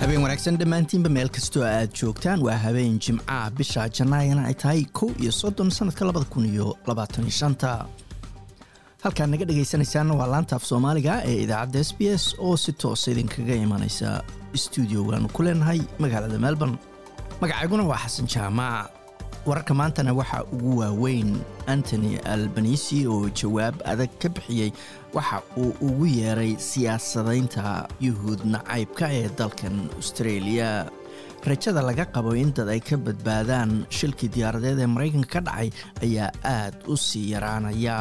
habeen wanaagsan dhammaantiinba meel kastoo aad joogtaan waa habeen jimcaha bisha janaayana ay tahay kow iyo soddon sanadka labada kun iyo labaatan iyo shanta halkaad naga dhegaysanaysaanna waa laanta af soomaaliga ee idaacadda s b s oo si toosa idinkaga imanaysa stuudiogaanu ku leenahay magaalada melbourne magacayguna waa xasan jaamac wararka maantana waxaa ugu waaweyn antony albanisi oo jawaab adag ka bixiyey waxa uu ugu yeeray siyaasadaynta yuhuud nacaybka ee dalkan australia rajada laga qabo in dad ay ka badbaadaan shilkii diyaaradeed ee maraykanka ka dhacay ayaa aad u sii yaraanaya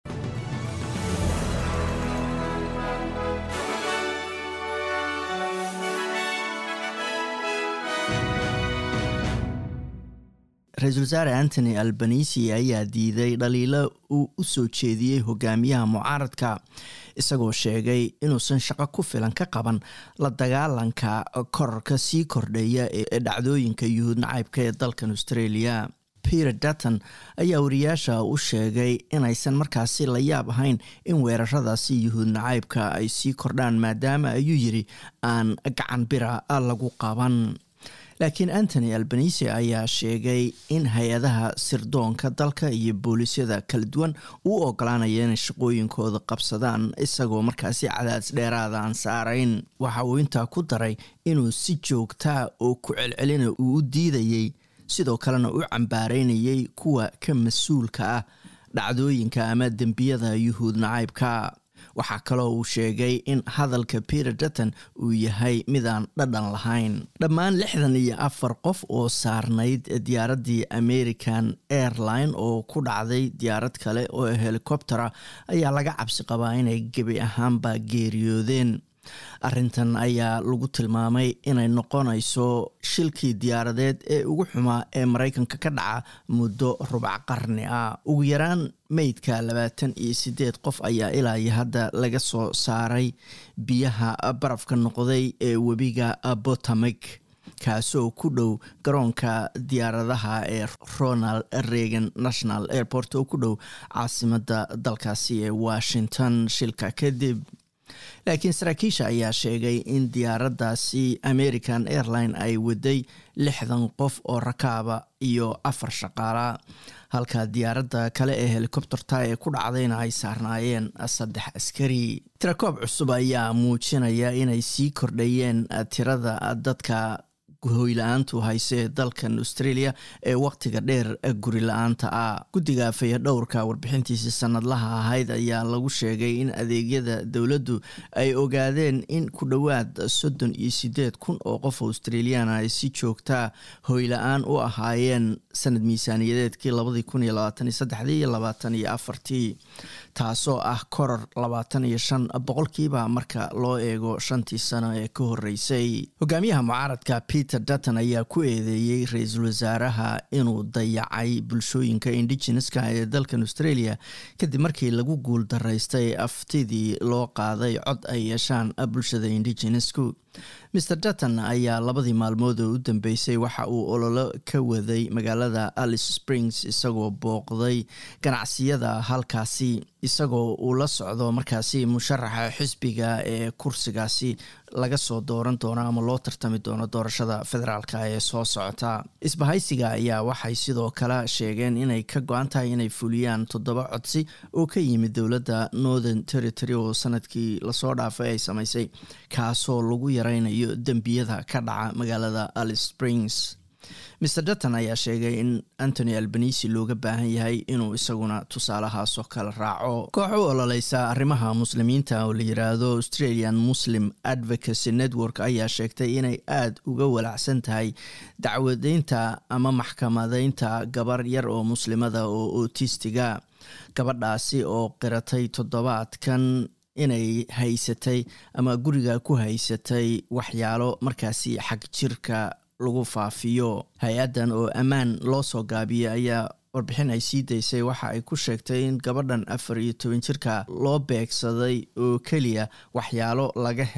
ra-iisul wasaare antony albanisi ayaa diiday dhaliilo uu u soo jeediyey hogaamiyaha mucaaradka isagoo sheegay inuusan shaqo ku filan ka qaban la dagaalanka korarka sii kordhaya ee dhacdooyinka yuhuud nacaybka ee dalkan australia peter dutton ayaa wariyaasha u sheegay inaysan markaasi la yaab ahayn in weeraradaasi yuhuud nacaybka ay sii kordhaan maadaama ayuu yiri aan gacan bira lagu qaban laakiin antony albanisi ayaa sheegay in hay-adaha sirdoonka dalka iyo booliisyada kala duwan uu ogolaanaya inay shaqooyinkooda qabsadaan isagoo markaasi cadaadis dheeraada aan saarayn waxa uu intaa ku daray inuu si joogtaa oo ku celcelina uu u diidayey sidoo kalena u cambaaraynayay kuwa ka mas-uulka ah dhacdooyinka ama dembiyada yuhuud nacaybka waxaa kaloo uu sheegay in hadalka peter dutton uu yahay midaan dhadhan lahayn dhammaan lixdan iyo afar qof oo saarnayd diyaaraddii american airline oo ku dhacday diyaarad kale oo helikobtera ayaa laga cabsi qabaa inay gebi ahaanba geeriyoodeen arrintan ayaa lagu tilmaamay inay noqonayso shilkii diyaaradeed ee ugu xumaa ee maraykanka ka dhaca muddo rubac qarni ah ugu yaraan meydka labaatan iyo sideed qof ayaa ilaa iyo hadda laga soo saaray biyaha barafka noqday ee webiga botamik kaasoo ku dhow garoonka diyaaradaha ee ronald reagan national airport oo ku dhow caasimada dalkaasi ee washington shilka kadib laakiin saraakiisha ayaa sheegay in diyaaraddaasi american airline ay waday lixdan qof oo rakaaba iyo afar shaqaala halka diyaaradda kale ee helikobterta ee ku dhacdayna ay saarnaayeen saddex askari tirakoob cusub ayaa muujinaya inay sii kordhayeen tirada dadka hoyla-aantu hayse ee dalkan australia ee waqtiga dheer guri la-aanta ah guddiga fayadhowrka warbixintiisii sanadlaha ahayd ayaa lagu sheegay in adeegyada dowladdu ay ogaadeen in ku dhowaad soddon iyo sideed kun oo qof australiana ay si joogtaa hoyla-aan u ahaayeen sanad miisaaniyadeedkii labadii kun iyo labaatan iyo saddexdii iyo labaatan iyo afartii taasoo ah koror labaatan iyo shan boqolkiiba marka loo eego shantii sano ee ka horeysay hogaamiyaha mucaaradka peter dutton ayaa ku eedeeyey ra-iisul wasaaraha inuu dayacay bulshooyinka indigeneska ee dalkan australia kadib markii lagu guul daraystay aftidii loo qaaday cod ay yeeshaan bulshada indigenesku mr dutton ayaa labadii maalmood oo u dambeysay waxa uu ololo ka waday magaalada alice springs isagoo booqday ganacsiyada halkaasi isagoo uu la socdo markaasi musharaxa xisbiga ee kursigaasi laga soo dooran doono ama loo tartami doono doorashada federaalk ee soo socota isbahaysiga ayaa waxay sidoo kale sheegeen inay ka go-an tahay inay fuliyaan toddoba codsi oo ka yimid dowladda northern territory oo sanadkii lasoo dhaafay ay samaysay kaasoo lagu yareynayo dembiyada ka dhaca magaalada alice springs mr dutton ayaa sheegay in antony albanisi looga baahan yahay inuu isaguna tusaalahaasoo kale raaco koox u ololeysa arrimaha muslimiinta oo la yiraahdo australian muslim advocacy network ayaa sheegtay inay aada uga walacsan tahay dacwadeynta ama maxkamadeynta gabar yar oo muslimada oo otistiga gabadhaasi oo qiratay toddobaadkan inay haysatay ama guriga ku haysatay waxyaalo markaasi xag jirka lagu faafiyo hay-addan oo ammaan loo soo gaabiyey ayaa warbixin ay sii daysay waxa ay ku sheegtay in gabadhan afar iyo toban jirka loo beegsaday oo keliya waxyaalo laga helay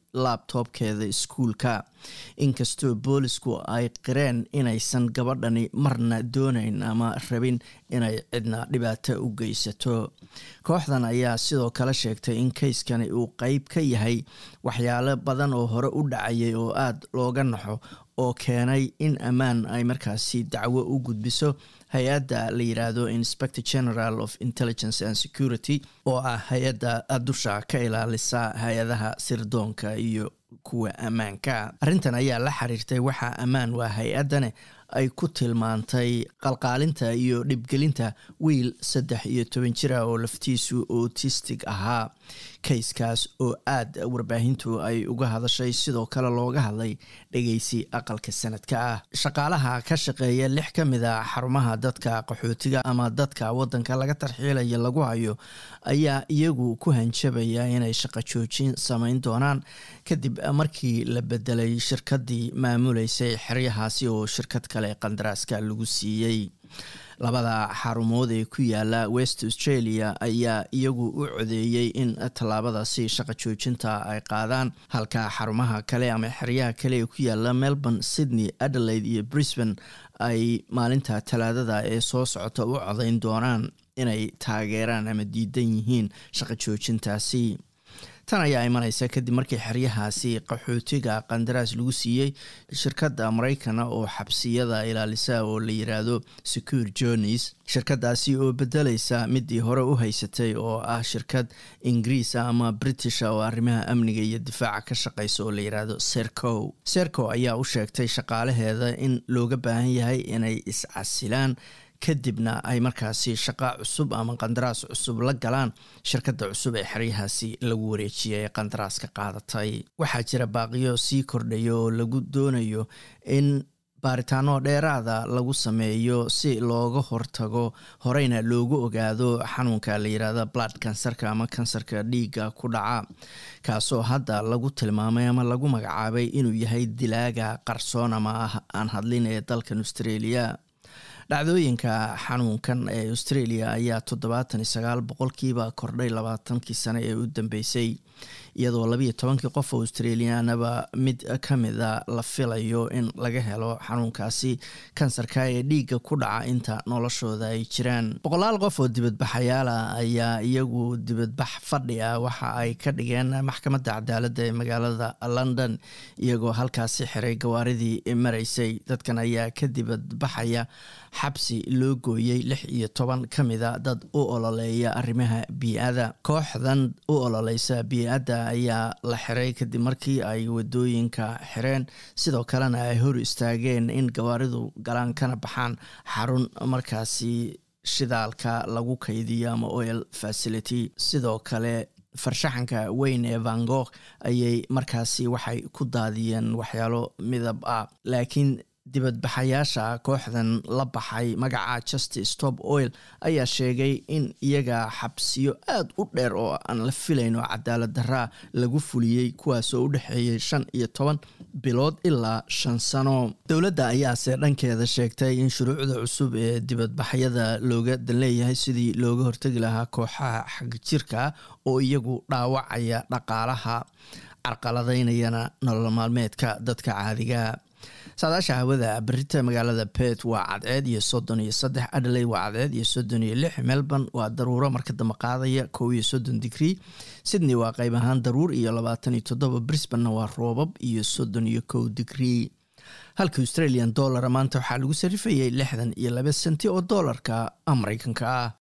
laabtoobkeeda iskuulka inkastoo boolisku ay qireen inaysan gabadhani marna doonayn ama rabin inay cidna dhibaato u geysato kooxdan ayaa sidoo kale sheegtay in kayskani uu qeyb ka yahay waxyaalo badan oo hore u dhacayay oo aada looga naxo oo keenay in ammaan ay markaasi dacwo u gudbiso hay-adda la yiraahdo inspector general of intelligence and security oo ah hay-adda dusha ka ilaalisa hay-adaha sirdoonka iyo kuwa ammaanka arrintan ayaa la xiriirtay waxaa ammaan waa hay-addane ay ku tilmaantay qalqaalinta iyo dhibgelinta wiil saddex iyo toban jira oo laftiisu autistic ahaa kayskaas oo aada warbaahintu ay uga hadashay sidoo kale looga hadlay dhegeysi aqalka sanadka ah shaqaalaha ka shaqeeya lix ka mid a xarumaha dadka qaxootiga ama dadka wadanka laga tarxiilaya lagu hayo ayaa iyagu ku hanjabaya inay shaqo joojin sameyn doonaan kadib markii la bedelay shirkadii maamuleysay xeryahaasi oo shirkad kale qandaraaska lagu siiyey labada xarumood ee ku yaala west australia ayaa iyagu u codeeyey in tallaabadaasi shaqo joojinta ay qaadaan halka xarumaha kale ama xeryaha kale ee ku yaala melbourne sydney adelaide iyo brisbane ay maalinta talaadada ee soo socota u codeyn doonaan inay taageeraan ama diidan yihiin shaqo joojintaasi tan ayaa imaneysa kadib markii xeryahaasi qaxootiga qandaraas lagu siiyey shirkadda maraykana oo xabsiyada ilaalisa oo la yiraahdo secure journeys shirkadaasi oo bedeleysa midii hore u haysatay oo ah shirkad ingiriisa ama britisha oo arrimaha amniga iyo difaaca ka shaqeysa oo la yiraahdo serco serco ayaa u sheegtay shaqaalaheeda in looga baahan yahay inay iscasilaan kadibna ay markaasi shaqo cusub ama qandaraas cusub la galaan shirkadda cusub ee xeryahaasi lagu wareejiyay ee qandaraaska qaadatay waxaa jira baaqiyo sii kordhaya oo lagu doonayo in baaritaano dheeraada lagu sameeyo si looga hortago horeyna loogu ogaado xanuunka la yirahda blood kansarka ama kansarka dhiigga ku dhaca kaasoo hadda lagu tilmaamay ama lagu magacaabay inuu yahay dilaaga qarsoon ama aan hadlin ee dalkan australia dhacdooyinka xanuunkan ee australia ayaa toddobaatan iyo sagaal boqolkiiba kordhay labaatankii sane ee u dambeysay iyadoo labayo tobankii qof oo australianaba mid ka mida la filayo in laga helo xanuunkaasi kansarka ee dhiigga ku dhaca inta noloshooda ay jiraan boqolaal qof oo dibadbaxayaala ayaa iyagu dibadbax fadhi ah waxa ay ka dhigeen maxkamadda cadaaladda ee magaalada london iyagoo halkaasi xiray gawaaridii maraysay dadkan ayaa ka dibadbaxaya xabsi loo gooyey lix iyo toban ka mida dad u ololeeya arrimaha bii-ada kooxdan u ololeysa bii-adda ayaa la xiray kadib markii ay wadooyinka xireen sidoo kalena ay hor istaageen in gawaaridu galaan kana baxaan xarun markaasi shidaalka lagu kaydiyo ama oil facility sidoo kale farshaxanka weyn ee van gogh ayay markaasi waxay ku daadiyeen waxyaalo midab ah laakiin dibadbaxayaasha kooxdan la baxay magaca justice top oil ayaa sheegay in iyaga xabsiyo aada u dheer oo aan la filayn oo cadaalad daraa lagu fuliyey kuwaasoo u dhexeeyay shan iyo toban bilood ilaa shan sano dowladda ayaase dhankeeda sheegtay in shuruucda cusub ee dibadbaxyada looga danleeyahay sidii looga hortegi lahaa kooxaha xagjirka oo iyagu dhaawacaya dhaqaalaha carqaladaynayana nolol maalmeedka dadka caadiga saadaasha hawada berita magaalada bet waa cadceed iyo soddon iyo saddex adelaide waa cadceed iyo soddon iyo lix melbourne waa daruuro marka dambe qaadaya kow iyo soddon digrie sydney waa qayb ahaan daruur iyo labaatan iyo toddoba brisbanna waa roobab iyo soddon iyo kow digrie halka australian dollara maanta waxaa lagu sarifayay lixdan iyo laba senti oo doolarka mareykanka ah